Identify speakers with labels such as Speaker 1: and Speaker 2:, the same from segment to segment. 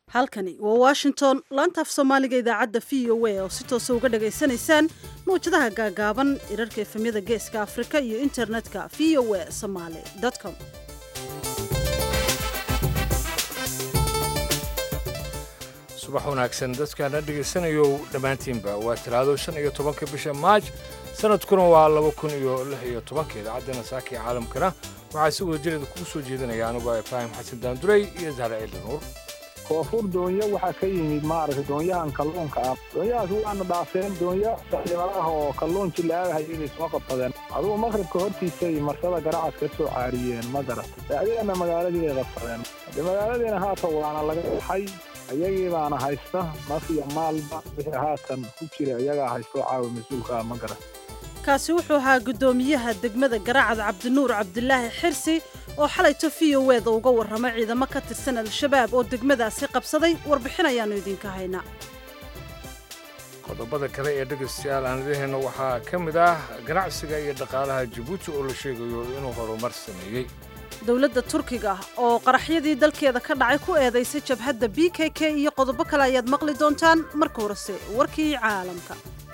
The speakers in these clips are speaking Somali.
Speaker 1: halkani waa washington laanta af soomaaliga idaacadda v o a oo si toosa uga dhagaysanaysaan mawjadaha gaagaaban irarka efemyada geeska afrika iyo internetka v o a somaly com
Speaker 2: subax wanaagsan dadkaana dhegaysanayo dhammaantiinba waa talaado shan iyo tobanka bisha maaj sanadkuna waa laba kun iyo lix iyo tobanka idaacadda saaka ee caalamkana waxaa si wada jireeda kugu soo jeedinaya anigoo ibraahim xasan daanduray iyo zahra ciili nuur
Speaker 3: koonfur doonyo waxaa ka yimid maaragtay doonyahan kalluunka ah doonyahaas waana dhaafeen doonya saximadaha oo kalluun jilaagahay inay soo qabsadeen adugu maqribka hortiisay marsada garacad ka soo caariyeen ma garatay adigana magaaladii ay qabsadeen de magaaladiina haatan waana laga baxay iyagii baana haysta naf iyo maalba wixii haatan ku jira iyagaa haystoo caawa mas-uulkaa ma garat
Speaker 1: kaasi wuxuu ahaa guddoomiyaha degmada garacad cabdinuur cabdilaahi xirsi oo xalayto v o eda uga warramay ciidamo ka tirsan al-shabaab oo degmadaasi qabsaday warbixin ayaannu idinka haynaa
Speaker 2: qodobada kale ee dhegaystayaal aan idaheenna waxaa ka mid ah ganacsiga iyo dhaqaalaha jabuuti oo la sheegayo inuu horumar sameeyey
Speaker 1: dowladda turkiga oo qaraxyadii dalkeeda ka dhacay ku eedaysay jabhadda b k k iyo qodobo kale ayaad maqli doontaan marka horese warkii caalamka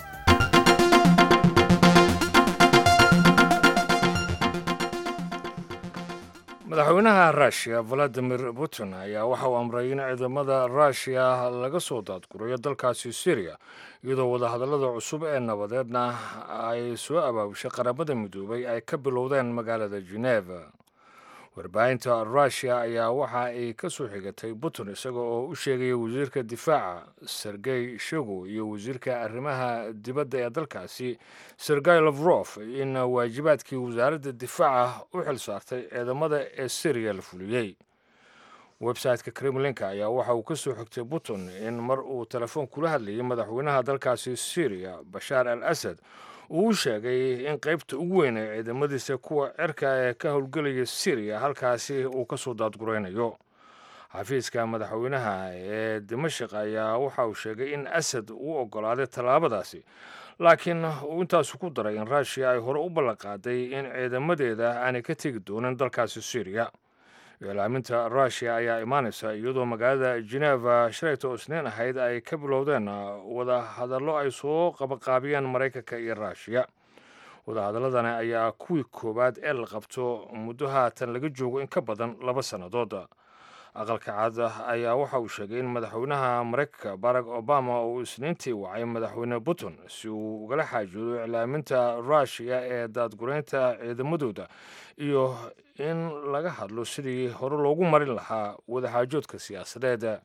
Speaker 2: madaxweynaha ruushiya valadimir putin ayaa waxa uu amray in ciidamada ruushiya laga soo daadgurayo dalkaasi syriya iyadoo wadahadallada cusub ee nabadeedna ay soo abaabushay qaramada midoobay ay ka bilowdeen magaalada geneva warbaahinta ruushiya ayaa waxa ay ka soo xigatay putin isaga oo u sheegaya wasiirka difaaca sergey shogo iyo wasiirka arrimaha dibadda ee dalkaasi sergey lafrof in waajibaadkii wasaaradda difaaca u xil saartay ciidamada ee syriya la fuliyey website-ka kremlinka ayaa waxa uu ka soo xigtay putin in mar uu telefoon kula hadlayay madaxweynaha dalkaasi syriya bashaar al asad uu sheegay in qaybta ugu weyn ee ciidamadiisa kuwa cirka ee ka howlgelaya syriya halkaasi uu ka soo daadguraynayo xafiiska madaxweynaha ee dimashik ayaa waxa uu sheegay in asad uu oggolaaday tallaabadaasi laakiin uu intaasu ku daray in ruushiya ay hore u ballanqaaday in ciidamadeeda aanay ka tegi doonin dalkaasi syriya iclaaminta ruushiya ayaa imaanaysa iyadoo magaalada geneva shalayta oo isniin ahayd ay ka bilowdeen wada hadallo ay soo qabaqaabiyeen maraykanka iyo ruushiya wadahadaladani ayaa kuwii koowaad ee la qabto muddo haatan laga joogo in ka badan laba sannadood aqalka cad ayaa waxa uu sheegay in madaxweynaha maraykanka barack obama uu isniintii wacay madaxweyne putin si uu ugala xaajoodo iclaaminta ruushiya ee daadguraynta ciidamadooda iyo in laga hadlo sidii hore loogu marin lahaa wadaxaajoodka siyaasadeed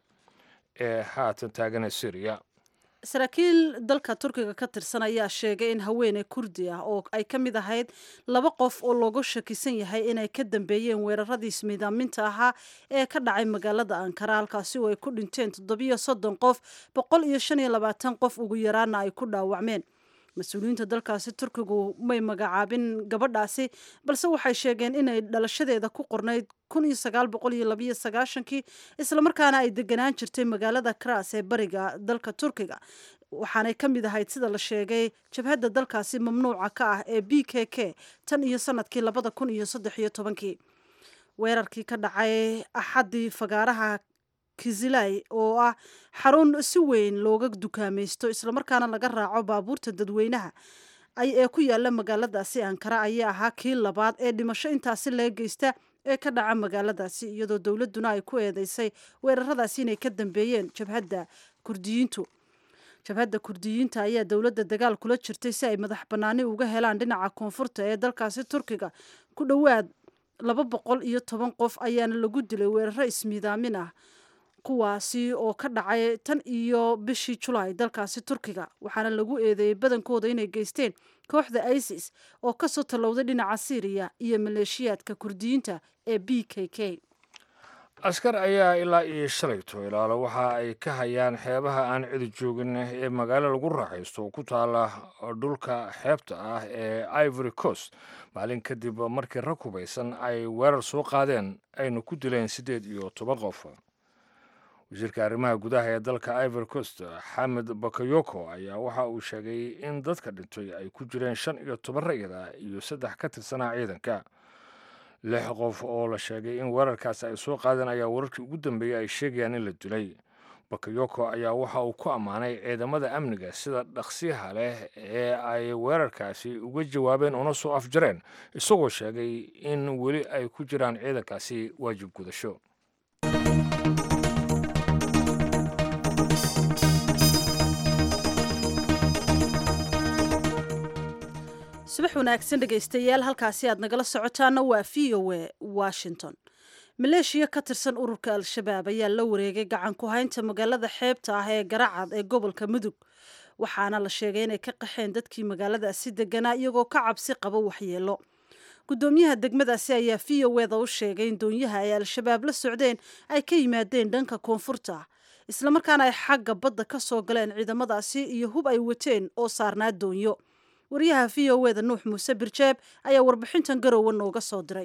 Speaker 2: ee haatan taagana syriya
Speaker 1: saraakiil dalka turkiga ka tirsan ayaa sheegay in haweeney kurdi ah oo ay ka mid ahayd laba qof oo loogu shakisan yahay inay ka dambeeyeen weeraradii ismiidaaminta ahaa ee ka dhacay magaalada ankara halkaasi oo ay ku dhinteen toddobiyo soddon qof boqol iyo shan iyo labaatan qof ugu yaraana ay ku dhaawacmeen mas-uuliyiinta dalkaasi turkigu may magacaabin gabadhaasi balse waxay sheegeen inay dhalashadeeda ku qornayd kun iyo sagaal boqol iyo labayo sagaashankii islamarkaana ay deganaan jirtay magaalada kras ee bariga dalka turkiga waxaanay ka mid ahayd sida la sheegay jabhadda dalkaasi mamnuuca ka ah ee b k k tan iyo sanadkii labada kun iyo saddex iyo tobankii weerarkii ka dhacay axaddii fagaaraha kizilay oo ah xarun si weyn looga dukaamaysto islamarkaana laga raaco baabuurta dadweynaha ee ku yaala magaaladaasi ankara ayaa ahaa kii labaad ee dhimasho intaasi laga geysta ee ka dhaca magaaladaasi iyadoo dowladduna ay ku eedeysay weeraradaasi inay ka dambeeyeen jabhadda kurdiyiintu jabhadda kurdiyiinta ayaa dowladda dagaal kula jirtay si ay madax bannaani uga helaan dhinaca koonfurta ee dalkaasi turkiga ku dhowaad laba boqol iyo toban qof ayaana lagu dilay weeraro ismiidaamin ah kuwaasi oo ka dhacay tan iyo bishii julaay dalkaasi turkiga waxaana lagu eedeeyey badankooda inay geysteen kooxda isis oo kasoo tallowday dhinaca syriya iyo maleeshiyaadka kurdiyiinta ee b k k
Speaker 2: askar ayaa ilaa iyo shalayto ilaalo waxa ay ka hayaan xeebaha aan cidi joogin ee magaalo lagu raaxaysto oo ku taala dhulka xeebta ah ee ivory coast maalin kadib markii rag hubaysan ay weerar soo qaadeen ayna ku dileen siddeed iyo toban qof wasiirka arrimaha gudaha ee dalka ivory coast xamed bakayoko ayaa waxa uu sheegay in dadka dhintay ay ku jireen shan iyo toban rayid ah iyo saddex ka tirsanaa ciidanka lix qof oo la sheegay in weerarkaasi ay soo qaadeen ayaa wararkii ugu dambeeyey ay sheegayaan in la dilay bakayoko ayaa waxa uu ku ammaanay ciidamada amniga sida dhaqsiyaha leh ee ay weerarkaasi uga jawaabeen una soo afjareen isagoo sheegay in weli ay ku jiraan ciidankaasi waajib gudasho
Speaker 1: subax wanaagsan dhegaystayaal halkaasi aad nagala socotaana waa v o a washington maleeshiya ka tirsan ururka al-shabaab ayaa la wareegay gacan ku haynta magaalada xeebta ah ee garacad ee gobolka mudug waxaana la sheegay inay ka qaxeen dadkii magaaladaasi deganaa iyagoo ka cabsi qaba waxyeelo gudoomiyaha degmadaasi ayaa v o eda u sheegay in doonyaha ay al-shabaab la socdeen ay ka yimaadeen dhanka koonfurta islamarkaana ay xagga badda ka soo galeen ciidamadaasi iyo hub ay wateen oo saarnaa doonyo waryaha v o eda nuux muuse birjeeb ayaa warbixintan garowe nooga soo diray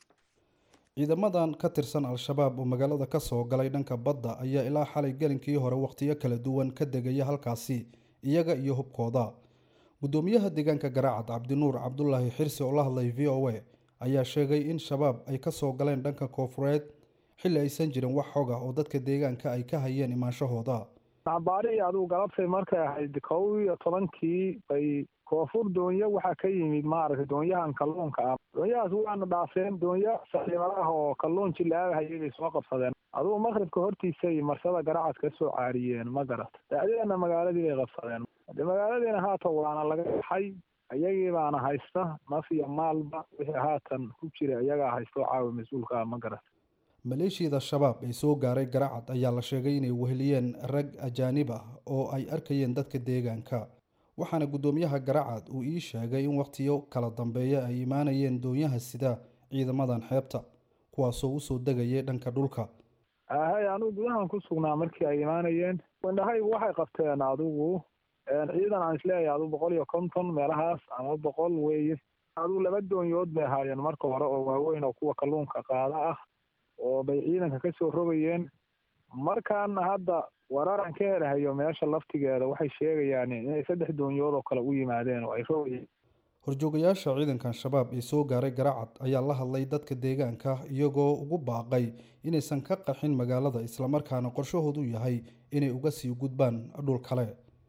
Speaker 4: ciidamadan ka tirsan al-shabaab oo magaalada ka soo galay dhanka badda ayaa ilaa xalay gelinkii hore wakhtiyo kala duwan ka degaya halkaasi iyaga iyo hubkooda gudoomiyaha deegaanka garaacad cabdinuur cabdulaahi xirsi oo la hadlay v o a ayaa sheegay in shabaab ay ka soo galeen dhanka koofureed xilli aysan jirin wax xog ah oo dadka deegaanka ay ka hayeen imaanshahooda
Speaker 3: nabaari adigu galabtay markay ahayd kow iyo tobankii bay koonfur doonyo waxaa ka yimid maaragtay doonyahan kalluunka ah doonyahaas waana dhaafeen doonyo saxiimadaha oo kalluun jilaabahayay bay soo qabsadeen adugu maqribka hortiisay marsada garacad ka soo caariyeen ma garat dacdeena magaaladii bay qabsadeen de magaaladiina haatan waana laga baxay iyagii baana haysta naf iyo maalba wixii haatan ku jira iyagaa haysta oo caawa mas-uulka ah ma garat
Speaker 4: maleeshiyada shabaab ee soo gaaray garacad ayaa la sheegay inay weheliyeen rag ajaanib ah oo ay arkayeen dadka deegaanka waxaana guddoomiyaha garacad uu ii sheegay in wakhtiyo kala dambeeya ay imaanayeen doonyaha sida ciidamadan xeebta kuwaasoo usoo degayay dhanka dhulka
Speaker 3: ahay anugu gudahan ku sugnaa markii ay imaanayeen indhahaygu waxay qabteen adigu ciidan aan isleeyahay adigu boqol iyo konton meelahaas ama boqol weeye adigu laba doonyood bay ahaayeen marka hore oo waaweyn oo kuwa kalluunka qaada ah oo bay ciidanka ka soo rogayeen markaana hadda wararan ka helahayo meesha laftigeeda waxay sheegayaan inay saddex doonyood oo kale u yimaadeen oo ay rogayeen
Speaker 4: horjoogayaasha ciidankan shabaab ee soo gaaray garacad ayaa la hadlay dadka deegaanka iyagoo ugu baaqay inaysan ka qaxin magaalada islamarkaana qorshahoodu yahay inay uga sii gudbaan dhul kale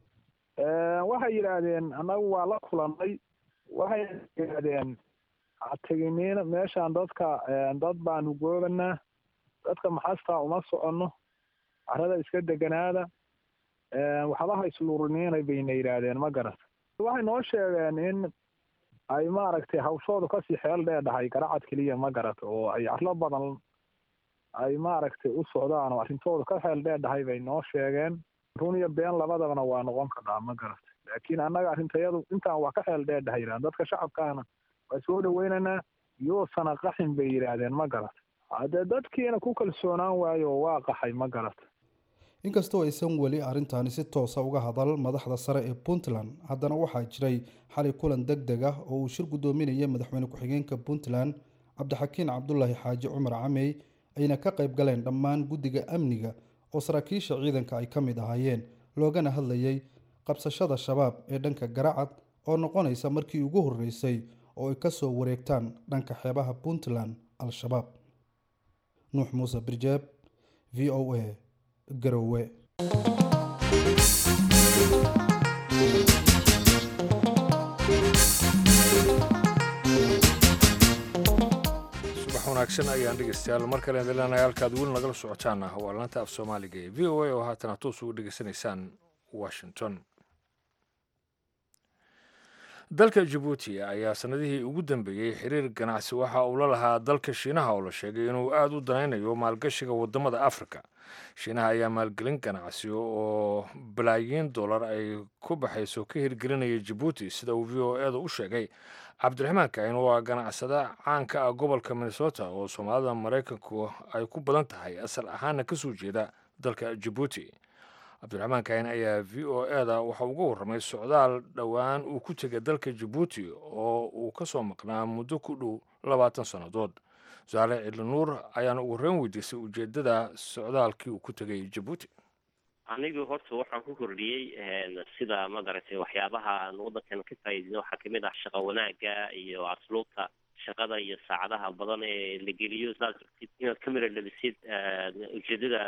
Speaker 3: waxay yidhaahdeen annagu waa la kulannay waxay yidhaahdeen hateginiin meeshaan dadka dad baanu goobanaa dadka maxastaa uma soconno carada iska deganaada waxbaha isluuriniinay bayna yidhaahdeen ma garat waxay noo sheegeen in ay maaragtay hawshoodu kasii xeel dheedhahay garacad keliya ma garat oo ay carlo badan ay maaragtay u socdaan oo arrintoodu ka xeel dheedhahay bay noo sheegeen run iyo been labadabana waa noqon karnaa ma garat laakiin annaga arrintayadu intaan waa ka xeel dheedhahay yidhahdeen dadka shacabkaana waa soo dhaweynaynaa yoosana qaxin bay yidhaahdeen ma garat haddee dadkiina ku kalsoonaan waayo oo waa qaxay ma garat
Speaker 4: inkastoo aysan weli arrintaani si toosa uga hadal madaxda sare ee puntland haddana waxaa jiray xalay kulan deg deg ah oo uu shir guddoominaya madaxweyne ku-xigeenka puntland cabdixakiin cabdulaahi xaaji cumar camey ayna ka qayb galeen dhammaan guddiga amniga oo saraakiisha ciidanka ay ka mid ahaayeen loogana hadlayay qabsashada shabaab ee dhanka garacad oo noqonaysa markii ugu horreysay oo ay ka soo wareegtaan dhanka xeebaha puntland al-shabaab nuux muuse birjeeb v o a garowe
Speaker 2: subax wanaagsan ayaan dhegeystayaal mar kale idinleenahay halkaad weli nagala socotaana waa laanta af soomaaliga ee v o a oo haatan toos ugu dhegeysanaysaan washington dalka jabuuti ayaa sanadihii ugu dambeeyey xiriir ganacsi waxa uu la lahaa dalka shiinaha oo la sheegay inuu aada u danaynayo maalgashiga wadamada afrika shiinaha ayaa maalgelin ganacsi oo balaayiin dollar ay ku baxayso ka hirgelinaya jabuuti sida uu v o eda u sheegay cabdiraxmaan kain waa ganacsada caanka ah gobolka minnesota oo soomaalida maraykanku ay ku badan tahay asal ahaana kasoo jeeda dalka jabuuti cabdiraxmaan kain ayaa v o eda waxa uga warramay socdaal dhowaan uu ku tegay dalka jabuuti oo uu ka soo maqnaa muddo ku dhow labaatan sannadood saale cidlinuur ayaana ugu horreyn weydiisay ujeeddada socdaalkii uu ku tegay jabuuti
Speaker 5: anigu horta waxaan ku kordhiyey sida madaragtay waxyaabaha aan waddankan ka faa'iidina waxaa kamid ah shaqa wanaagga iyo asluubta shaqada iyo saacadaha badan ee la geliyo saad rabtid inaad ka mira dhalisid ujeedadaada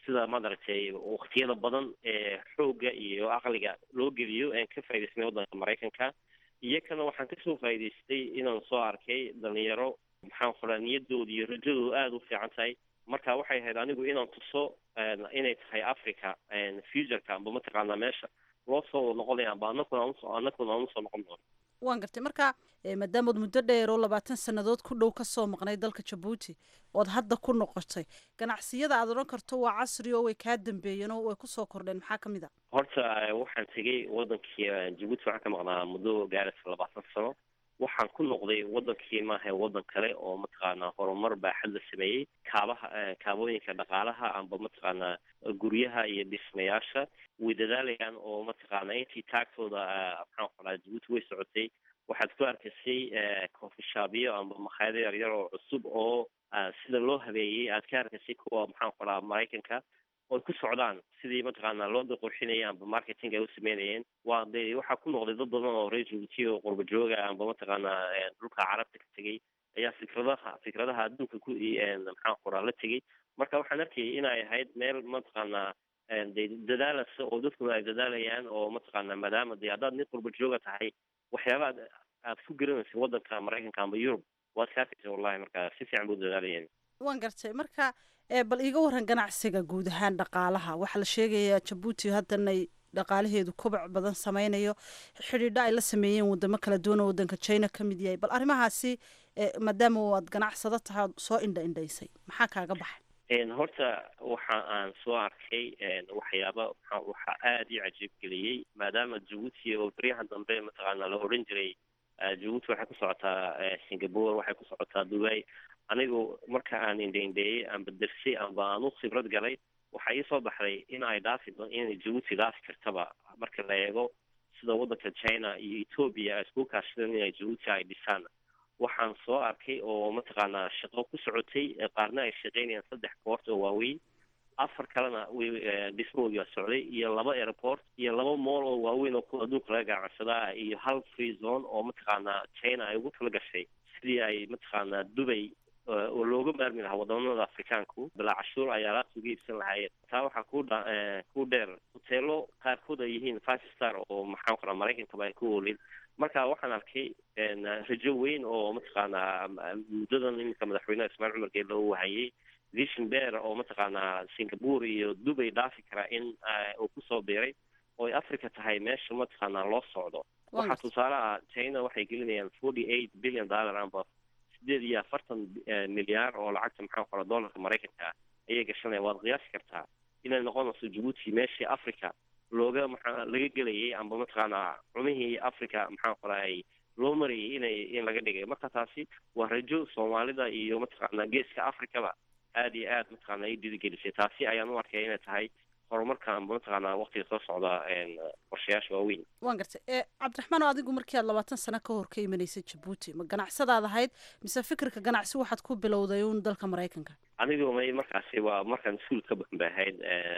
Speaker 5: sida maaragtay waktiyada badan ee xoogga iyo aqliga loo geliyo aan ka faa'idaysnay waddanka maraykanka iyakana waxaan kasoo faa'idaystay inaan soo arkay dhalinyaro maxaan qoraa niyadooda iyo rajadooda aada u fiican tahay marka waxay ahayd anigu inaan tuso inay tahay africa futureka amba mataqaanaa meesha loo soo noqonaya amba anakuna anusoo anakuna aan usoo noqon doono
Speaker 1: waan gartay marka maadaamood muddo dheer oo labaatan sannadood ku dhow kasoo maqnay dalka jabuuti ood hadda ku noqotay ganacsiyada aad odhan karto waa casri oo way kaa dambeeyeen oo way kusoo kordheen maxaa ka mid a
Speaker 5: horta waxaan tegay wadankii jabuuti waxaan ka maqnaa muddo gaaraysa labaatan sano waxaan ku noqday wadankii maaha wadan kale oo mataqaanaa horumar baaxad la sameeyey kaabaha kaabooyinka dhaqaalaha amba mataqaanaa guryaha iyo dhismayaasha way dadaalayaan oo mataqaanaa intii taagtooda maxaan qoraa jabuuti way socotay waxaad ku arkaysay coffeeshaabyo amba makhaayado yaryar oo cusub oo sida loo habeeyey aad ka arkaysay kuwa maxaan qoraa maraykanka oy ku socdaan sidii mataqaanaa loo qurxinaya amba marketing ay u sameynayeen waa de waxaa ku noqday dad badan oo reer jabuuti oo qurba jooga amba mataqaanaa dhulka carabta ka tegay ayaa fikradaha fikradaha adduunka ku maxaan qoraa la tegay marka waxaan arkayay inay ahayd meel mataqaanaa de dadaalasa oo dadkuna ay dadaalayaan oo mataqaanaa maadaama de haddaad nin qurba jooga tahay waxyaabaad aad ku garanaysa waddanka maraykanka amba yurub waad ka arkaysa wallahi marka si fiican buu dadaalayeen
Speaker 1: waan gartay marka bal iiga waran ganacsiga guud ahaan dhaqaalaha waxaa la sheegayaa jabuuti haddanay dhaqaalaheedu kobac badan sameynayo xidhiidho ay la sameeyeen wadamo kala duwan oo waddanka china ka mid yahay bal arrimahaasi maadaama aad ganacsado tahay ad soo indha indhaysay maxaa kaaga baxay
Speaker 5: horta waxa aan soo arkay waxyaaba waxaa aada ii cajiib geliyey maadaama jabuuti oo beryahan dambe mataqaanaa la odhan jiray jabuuti waxay ku socotaa singapore waxay ku socotaa dubai anigu marka aan indhaindheeyey amba dersay amba aan u khibrad galay waxaa ii soo baxday in ay dhaafi inay jabuuti dhaafi kartaba marka la eego sida waddanka china iyo ethoobia ay isku kaashadeen inay jabuuti ay dhisaan waxaan soo arkay oo mataqaanaa shaqo ku socotay qaarna ay shaqeynayaan saddex boort oo waaweyn afar kalena way dhismahoodii waa socday iyo laba airport iyo laba mool oo waaweyn oo kuwa adduunka laga ganacsadaa iyo hal free zone oo mataqaanaa china ay ugu tala gashay sidii ay mataqaanaa dubay oo looga maarmi lahaa wadamada afrikaanku bilaa cashuur ay alaabta uga iibsan lahaayeen taa waxaa ku dha ku dheer hoteelo qaarkood ay yihiin five star oo maxaan qoraa maraykankaba ay ku oolin marka waxaan arkay rajo weyn oo mataqaanaa muddadan iminka madaxweyneha ismaail cumar geelle uu wahayey vision bear oo mataqaanaa singapore iyo dubay dhaafi karaa in uu kusoo biiray oo ay africa tahay meesha mataqaanaa loo socdo waxaa tusaale ah china waxay gelinayaan forty eight billion dollar amba sideed iyo afartan milyaar oo lacagta maxaan qora dollarka maraykanka ayay gashanaya waad qiyaasi kartaa inay noqonayso jabuuti meeshii africa looga maxaa laga gelayay amba mataqaanaa cumihii africa maxaan qoraay loo marayay inay in laga dhigay marka taasi waa rajo soomaalida iyo mataqaanaa geeska africaba aada iyo aad mataqaanaa i dhiirigelisay taasi ayaan u arkay inay tahay horumarka amba mataqaanaa waqtiga soo socda qorshayaasha waaweyn
Speaker 1: waan gartay e cabdiraxmaan oo adigu markii aad labaatan sano ka hor ka imanaysay jabuuti ma ganacsadaad ahayd mise fikirka ganacsi waxaad ku bilowday uun dalka maraykanka
Speaker 5: anigu may markaasi waa markaan iskuul ka baxan bay ahayd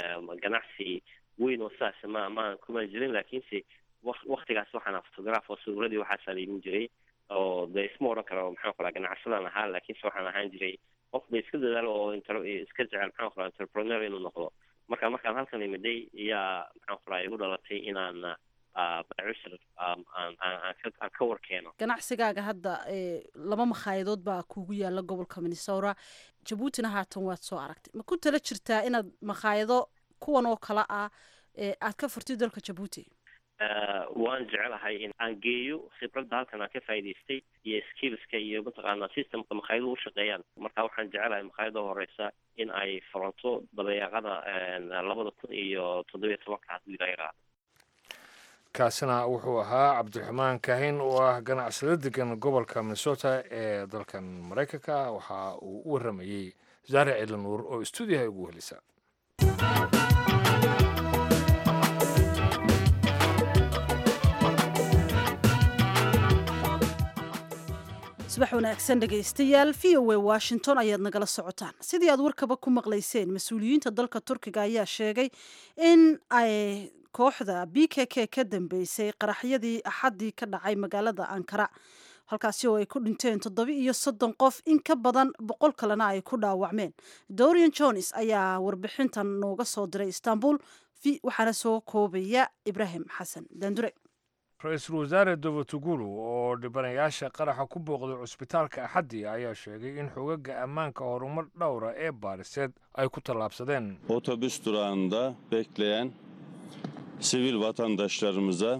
Speaker 5: ganacsi weyn oo saas ma ma kuma jirin laakiinse waktigaas waxaan photograph oo sawirradii waxaasaa laimin jiray oo de isma odhan karo maxaan qoraa ganacsadaan ahaa laakiinse waxaan ahaan jiray qof ba iska dadaalo oo iska jecel maxaan qoraa entrepreneur inuu noqdo marka markaan halkan imiday iyaa maxaan qoraa igu dhalatay inaan bacishir aan ka warkeeno
Speaker 1: ganacsigaaga hadda laba makhaayadadood baa kuugu yaala gobolka minnesota jabuutina haatan waad soo aragtay ma ku tala jirtaa inaad makhaayado kuwan oo kale ah aad ka furtid dalka jabuuti
Speaker 5: waan jecelahay in aan geeyo khibradda halkan aan ka faa'idaystay iyo skillska iyo mataqaanaa systemka makhaayadu u shaqeeyaan marka waxaan jecelahay makhaayada horeysa in ay furanto dabeeqada labada kun iyo toddobiyo tobanka haddii la yaraado
Speaker 2: kaasina wuxuu ahaa cabdiraxmaan kahin oo ah ganacsado degan gobolka minnesota ee dalkan maraykanka waxa uu u waramayey zaare ciilanuur oo stuudiyaha ugu helisa
Speaker 1: subax wanaagsan dhegaystayaal v o a washington ayaad nagala socotaan sidii aad warkaba ku maqlayseen mas-uuliyiinta dalka turkiga ayaa sheegay in ay kooxda b k k ka dambeysay qaraxyadii axaddii ka dhacay magaalada ankara halkaasi oo ay ku dhinteen toddobi iyo soddon qof in ka badan boqol kalena ay ku dhaawacmeen dorian jones ayaa warbixintan nooga soo diray istanbul waxaana soo koobaya ibraahim xasan daandure
Speaker 2: ra-iisul wasaare davatugulu oo dhibanayaasha qaraxa ku booqday cusbitaalka axaddi ayaa sheegay in xogaga ammaanka horumar dhowra ee baariseed ay ku tallaabsadeen
Speaker 6: Otobüs durağında bekleyen sivil vatandaşlarımıza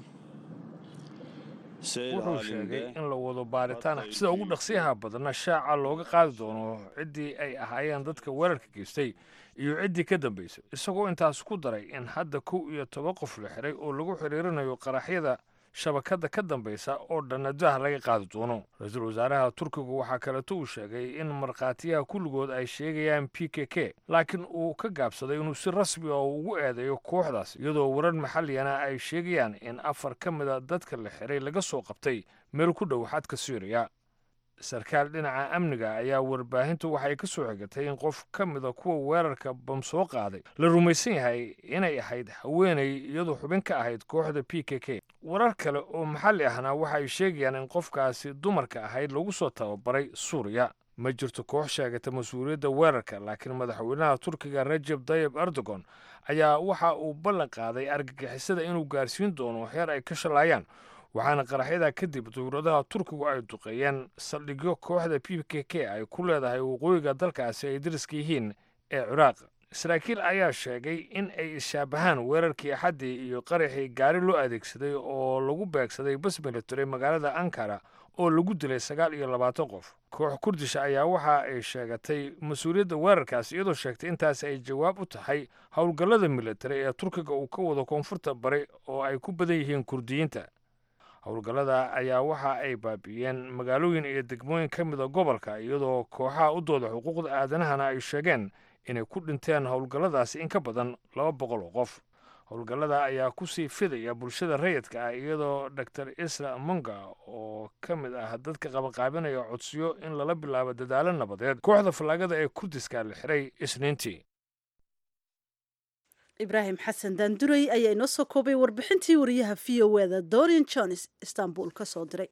Speaker 6: seyir
Speaker 2: wuxuu sheegay
Speaker 6: halinde
Speaker 2: in la wado baaritaan sida ugu dhaqsiyaha badanna shaaca looga qaadi doono ciddii ay ahaayeen dadka weerarka geystay iyo ciddii ka dambaysay isagoo intaas ku daray in hadda kow iyo toban qof la xiray oo lagu xiriirinayo qaraxyada shabakadda ka dambaysa oo dhanadaha laga qaadi doono ra-iisul wasaaraha turkigu waxaa kaleeto uu sheegay in markhaatiyaha kulligood ay sheegayaan p k k laakiin uu ka gaabsaday inuu si rasmi ah ugu eedeeyo kooxdaas iyadoo warar maxaliyana ay sheegayaan in afar ka mida dadka la xiray laga soo qabtay meel ku dhow xadka suuriya sarkaal dhinaca amniga ayaa warbaahintu waxay ka soo xigatay in qof ka mida kuwa weerarka bam soo qaaday la rumaysan yahay inay ahayd haweenay iyadoo xubin ka ahayd kooxda p k k warar kale oo maxalli ahna waxay sheegayaan in qofkaasi dumarka ahayd lagu soo tababaray suuriya ma jirto koox sheegata mas-uuliyadda weerarka laakiin madaxweynaha turkiga rajeb tayib erdogan ayaa waxa uu ballan qaaday argagixisada inuu gaarsiin doono heer ay ka shalaayaan waxaana qaraxyada kadib dowladaha turkigu ay duqeeyeen saldhigyo kooxda p k k ay ku leedahay waqooyiga dalkaasi ay dariska yihiin ee ciraaq saraakiil ayaa sheegay in ay ishaabahaan weerarkii axaddii iyo qaraxii gaari loo adeegsaday oo lagu beegsaday bas military magaalada ankara oo lagu dilay sagaal iyo labaatan qof koox kurdisha ayaa waxa ay sheegatay mas-uuliyadda weerarkaas iyadoo sheegtay intaas ay jawaab u tahay howlgallada military ee turkiga uu ka wado koonfurta bari oo ay ku badan yihiin kurdiyiinta howlgallada ayaa waxa ay baabi'iyeen magaalooyin iyo degmooyin ka mida gobolka iyadoo kooxaha u dooda xuquuqda aadanahana ay sheegeen inay ku dhinteen howlgalladaasi in ka badan laba boqol oo qof howlgallada ayaa kusii fidaya bulshada rayidka ah iyadoo dor isra monga oo ka mid ah dadka qabanqaabinaya codsiyo in lala bilaabo dadaalo nabadeed kooxda fallaagada ee kurdiska la xiray isniintii
Speaker 1: ibraahim xasan daandurey ayaa inoo soo koobay warbixintii wariyaha v o eda dorian jones istanbul ka soo diray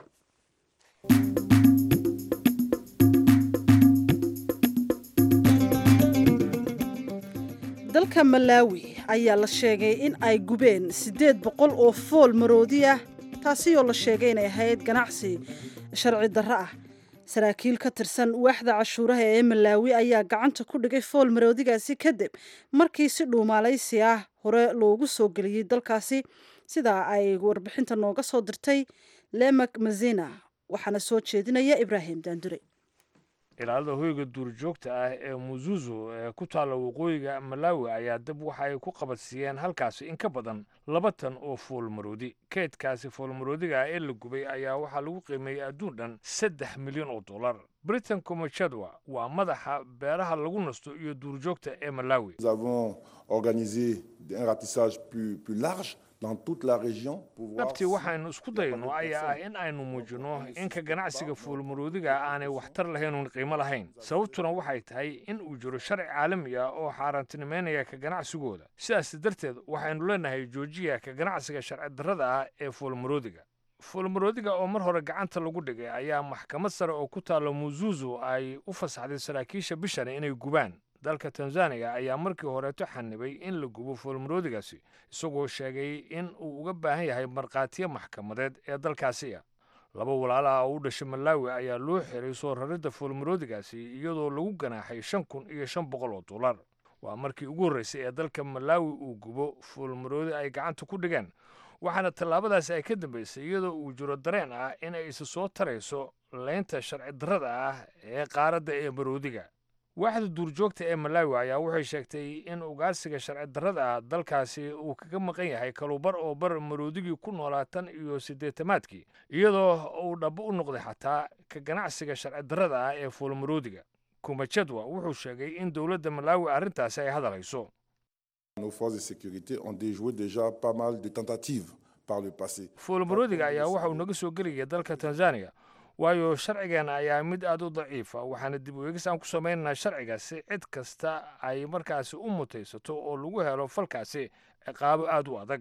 Speaker 1: dalka malaawi ayaa la sheegay in ay gubeen siddeed boqol oo fool maroodi ah taasi oo la sheegay inay ahayd ganacsi sharci darro ah saraakiil ka tirsan waaxda cashuuraha ee malaawi ayaa gacanta ku dhigay fool maroodigaasi kadib markii si dhuumaalaysi ah hore loogu soo geliyey dalkaasi sidaa ay warbixinta nooga soo dirtay lemak mazina waxaana soo jeedinaya ibraahim daandure
Speaker 2: ilaalada hoyga duurjoogta ah ee muzuzu ee ku taalla waqooyiga malaawi ayaa dab waxa ay ku qabadsiiyeen halkaasi in ka badan laba tan oo foolmaroodi keydkaasi foolmaroodiga ah ee la gubay ayaa waxaa lagu qiimeeyey adduun dhan saddex milyan oo dollar britain comachadwa waa madaxa beeraha lagu nasto iyo duurjoogta ee malaawi
Speaker 7: Nous avons organisé un ratissage plus, plus large dans toute la région pour voir
Speaker 2: dhabtii
Speaker 7: si-
Speaker 2: waxaynu isku dayno ayaa ah in aynu muujino in ka ganacsiga fuulmaroodiga aanay waxtar lahayn uun qiimo lahayn sababtuna waxay tahay in uu jiro sharci caalami ah oo xaaraantinimeynaya ka ganacsigooda sidaas darteed waxaynu leenahay joojiya ka ganacsiga sharci darrada ah ee fuulmaroodiga fuulmaroodiga oo mar hore gacanta lagu dhigay ayaa maxkamad sare oo ku taalla muzuzu ay u fasaxday saraakiisha bishani inay gubaan dalka tanzaniya ayaa markii horeeto xanibay in la gubo foolmaroodigaasi isagoo sheegay in uu uga baahan yahay markhaatiyo maxkamadeed ee dalkaasi ah laba walaalaha oo u dhashay malaawi ayaa loo xiray soo raridda foolmaroodigaasi iyadoo lagu ganaaxay shan kun iyo shan boqol oo dollar waa markii ugu horreysay ee dalka malaawi uu gubo foolmaroodi ay gacanta ku dhigeen waxaana tallaabadaasi ay ka dambaysay iyadoo uu jiro dareen ah in ay isa soo tarayso leynta sharci darrada ah ee qaaradda ee maroodiga waaxda duurjoogta ee malaawi ayaa waxay sheegtay in ugaarsiga sharci darrada ah dalkaasi uu kaga maqan yahay kalubar oo bar maroodigii ku noolaa tan iyo siddeetamaadkii iyadoo uu dhabo u noqday xataa ka ganacsiga sharci darrada ah ee fuulmaroodiga kumajadwa wuxuu sheegay in dowladda malaawi arrintaasi ay hadalhayso
Speaker 7: Nos forces de sécurité ont déjoué déjà pas mal de tentatives par le passé.
Speaker 2: fuulmaroodiga ayaa waxa uu naga soo gelayay dalka tanzaniya waayo sharcigeena ayaa mid aad u daciifa waxaana dib u eegis aan ku samaynaynaa sharciga si cid kasta ay markaasi u mutaysato oo lagu helo falkaasi ciqaabo aad u adag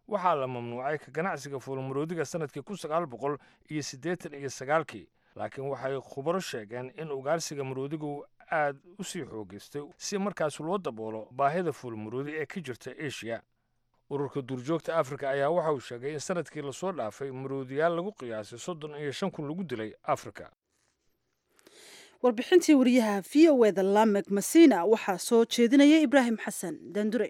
Speaker 2: waxaa la mamnuucay ka ganacsiga fuulmaroodiga sannadkii kun sagaal boqol iyo siddeetan iyo sagaalkii laakiin waxay khubaro sheegeen in ugaarsiga maroodigu aad u sii xoogaystay si markaas loo daboolo baahida fuulmaroodi ee ka jirta eshiya ururka duurjoogta afrika ayaa waxa uu sheegay in sannadkii lasoo dhaafay maroodiyaal lagu qiyaasay soddon iyo shan kun lagu dilay afrika
Speaker 1: warbixintii wariyaha v o eda lamek masina waxaa soo jeedinaya ibraahim xasan daandure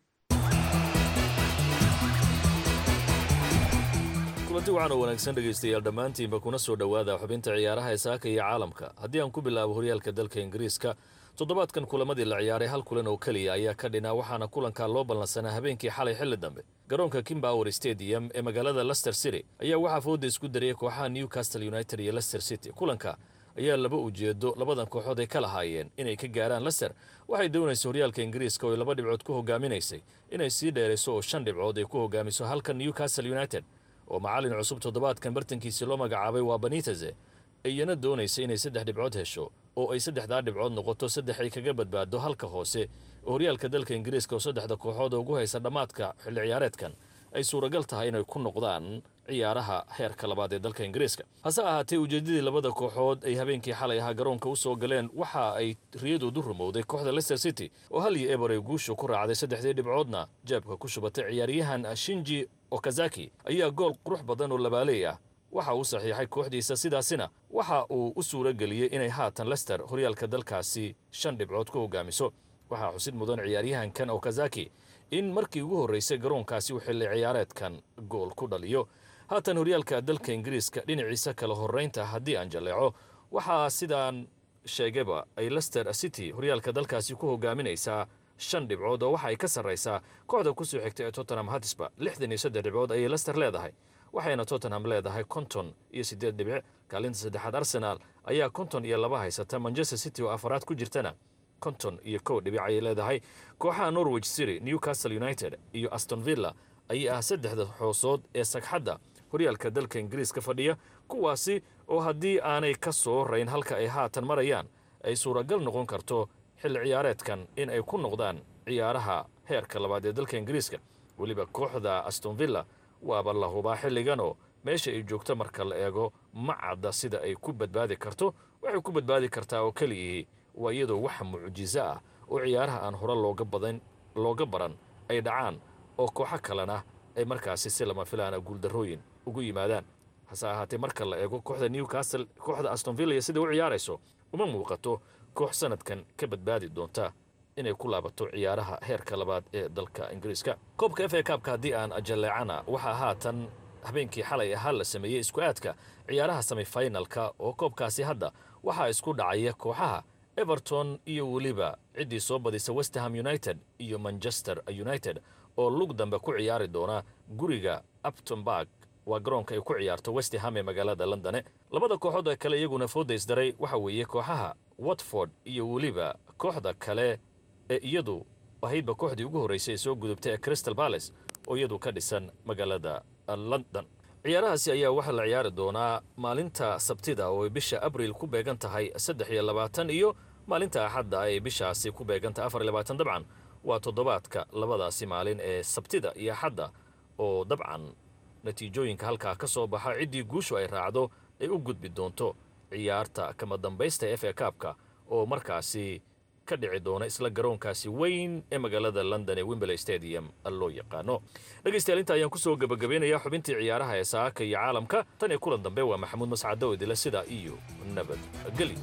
Speaker 8: kulanti waxaan oo wanaagsan dhegaystayaal dhammaantiinba kuna soo dhowaada xubinta ciyaaraha ee saaka iyo caalamka haddii aan ku bilaabo horyaalka dalka ingiriiska toddobaadkan kulamadii la ciyaaray hal kulan oo keliya ayaa ka dhinaa waxaana kulankaa loo ballansanaa habeenkii xalay xilli dambe garoonka kimbower stadium ee magaalada lester city ayaa waxaa fooda isku dariyay kooxaha newcastle united iyo lester city kulanka ayaa laba ujeedo labadan kooxood ay ka lahaayeen inay ka gaaraan lester waxay doonaysa horyaalka ingiriiska oo ay laba dhibcood ku hoggaaminaysay inay sii dheerayso oo shan dhibcood ay ku hoggaamiso halka newcastle united oo macallin cusub toddobaadkan bartankiisii loo magacaabay waa beniteze iyana doonaysa inay saddex dhibcood hesho oo ay saddexdaa dhibcood noqoto saddex ay kaga badbaado halka hoose oo horyaalka dalka ingiriiska oo saddexda kooxood ugu haysa dhammaadka xilli ciyaareedkan ay suuragal tahay inay ku noqdaan ciyaaraha heerka labaad ee dalka ingiriiska hase ahaatee ujeeddadii labada kooxood ay habeenkii xalay ahaa garoonka u soo galeen waxa ay riyadoodu rumowday kooxda lester city oo hal iyo eber ay guusha ku raacday saddexdii dhibcoodna jeebka ku shubatay ciyaaryahan shinji okazaki ayaa gool qurux badan oo labaaley ah waxa uu saxiixay kooxdiisa sidaasina waxa uu u suura geliyey inay haatan lester horyaalka dalkaasi shan dhibcood ku hoggaamiso waxaa xusid mudan ciyaaryahankan okazaki in markii ugu horraysay garoonkaasi uu xilli ciyaareedkan gool ku dhaliyo haatan horyaalka dalka ingiriiska dhinaciisa kala horraynta haddii aan jalleeco waxaa sidaan sheegaba ay lester city horyaalka dalkaasi ku hoggaaminaysaa shan dhibcood oo waxa ay ka sarraysaa kooxda ku soo xigta ee tottenham hatisba lixdan iyo saddex dhibcood ayay lester leedahay waxayna tottenham leedahay konton iyo siddeed dhibic kaalinta saddexaad arsenaal ayaa konton iyo laba haysata manchester city oo afaraad ku jirtana konton iyo kow dhibic ayay leedahay kooxaha norwich city newcastle united iyo aston villa ayaa ah saddexda xoosood ee sagxadda horyaalka dalka ingiriiska fadhiya kuwaasi oo haddii aanay ka soo rayn halka ay haatan marayaan ay suuragal noqon karto xilli ciyaareedkan in ay ku noqdaan ciyaaraha heerka labaad ee dalka ingiriiska weliba kooxda aston villa waaba la hubaa xilliganoo meesha ay joogto marka la eego ma cadda sida ay ku badbaadi karto waxay ku badbaadi kartaa oo keliyihii waa iyadoo wax mucjiso ah oo ciyaaraha aan hore looga badan looga baran ay dhacaan oo kooxo kalena ay markaasi si lama filaana guuldarrooyin ugu yimaadaan hase ahaatee marka la eego kooxda newcastle kooxda aston villa iyo sida u ciyaarayso uma muuqato koox sanadkan ka badbaadi doonta inay ku laabato ciyaaraha heerka labaad ee dalka ingiriiska koobka f a kaabka haddii aan jalleecana waxaa haatan habeenkii xalay ahaa la sameeyey isku aadka ciyaaraha semifinalka oo koobkaasi hadda waxaa isku dhacaya kooxaha everton iyo weliba ciddii soo badisa westerham united iyo manchester united oo lug dambe ku ciyaari doona guriga uptonburg waa garoonka ay ku ciyaarto westerham ee magaalada londone labada kooxood ee kale iyaguna fooda isdaray waxa weeye kooxaha watford iyo weliba kooxda kale ee iyadu ahaydba kooxdii ugu horraysay ee soo gudubtay ee crystal balace oo iyadu ka dhisan magaalada london ciyaarahaasi ayaa waxaa la ciyaari doonaa maalinta sabtida oo ay bisha abril ku beegan tahay saddex iyo labaatan iyo maalinta axadda ay bishaasi ku beegan tahay afar iyo labaatan dabcan waa toddobaadka labadaasi maalin ee sabtida iyo axadda oo dabcan natiijooyinka halkaa ka soo baxa ciddii guushu ay raacdo ay u gudbi doonto ciyaarta kama dambaysta f a kaabka oo markaasi ka dhici doona isla garoonkaasi weyn ee magaalada london ee wimberley stadium loo yaqaano dhegaystayaal inta ayaan kusoo gebagabeynayaa xubintii ciyaaraha ee saaka iyo caalamka tan iyo kulan dambe waa maxamuud mascado idila sidaa iyo nabadgelyo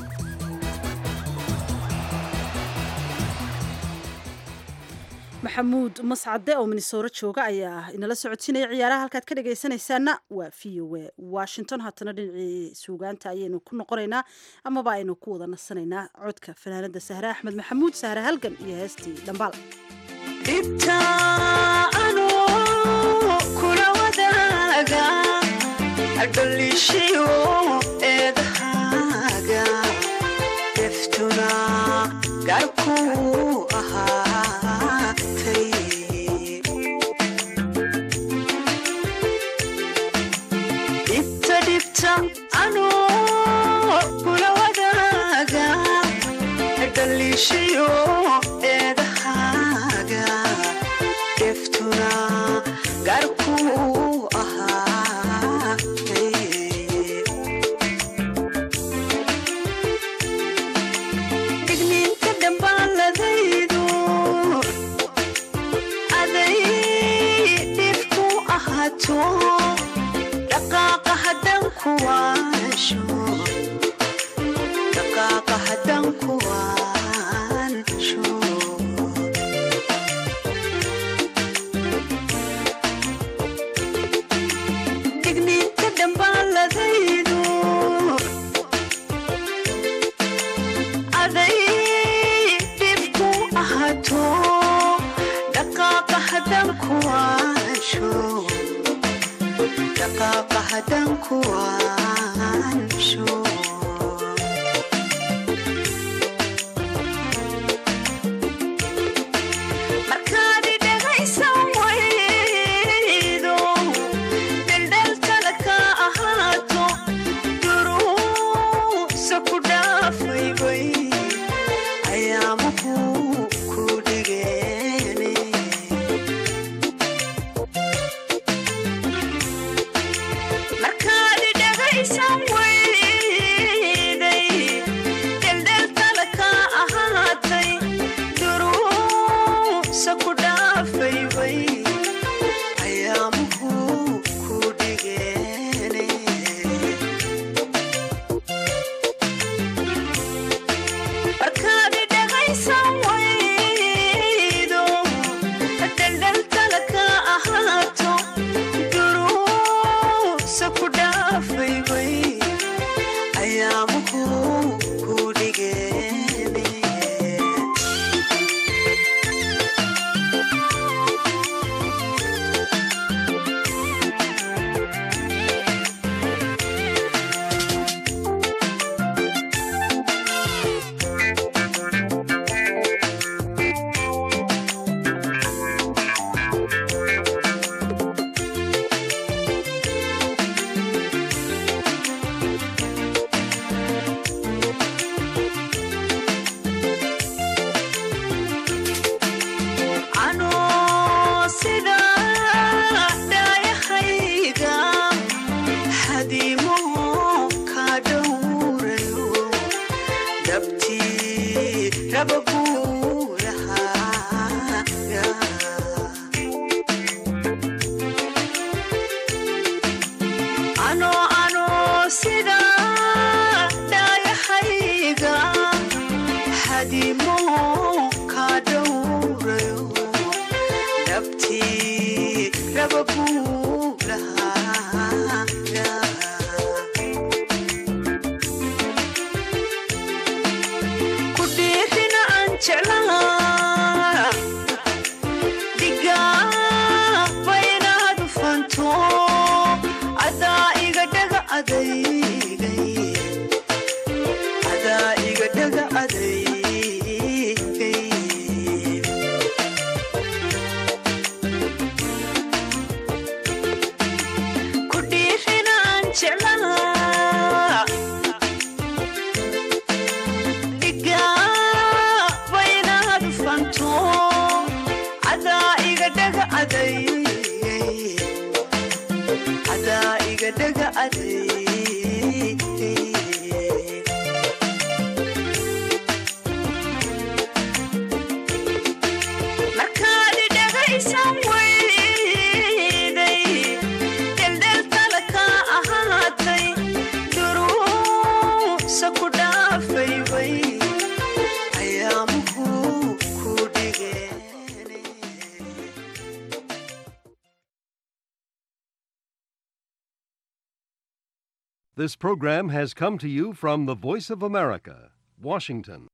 Speaker 1: maxamuud mascade oo minnesoro jooga ayaa inala socodsiinaya ciyaaraha halkaad ka dhagaysanaysaana waa v o a washington haatana dhinacii suugaanta ayaynu ku noqonaynaa amaba aynu ku wada nasanaynaa codka fanaanada sahre axmed maxamuud sahre halgan iyo heestii dhambaal
Speaker 9: dhibta anuu kula wadaaga adhaliishayo eedahaaga deftuna gaarkuu ahaatay dhibta dhibta anuu kula wadaaga dhaliishayo eedahaaga deftuna ahaato dhaqaaqa haddaan ku waansho dhaqaaqa haddaan ku waansho digniinta dhambaaladaydu aday dhib ku ahaato dhaqaaqa haddaan ku waansho dhaqaaqa haddaan ku waansho markaad idhagaysan waydo daldalkala ka ahaato duruusa ku dhaafaybay ayaamuhu ku dhigeene markaad idhagaysan wayday daldalkala ka ahaatay duruusa ku dhaafaybay ayaamuhu ku dhigeene markaad idhagaysan waydo daldalkala ka ahaato duruusa ku dhaafaybay ayaamuhu ku dhigeene anoo sida dhaayahayga hadiimo ka dhowrayo dabtii raba guurahaaga anoo anoo sida dhaayahayga hadiimo ka dhowrayo dabtii raba guurahaaga ku dhiirina aan jeclaa dhigaaba inaad ufanto adaa iga dhaga adaygay adaa iga dhaga adaygay ku dhiirina aan jeclaa dhigaaba inaad ufanto adaa iga dhaga adaygay adaa iga dhaga adaygay markaad idhagaysan wayday daldalkala ka ahaatay duruusa ku dhaafaybay ayaamuhu ku dhigeene
Speaker 10: This program has come to you from the Voice of America, Washington.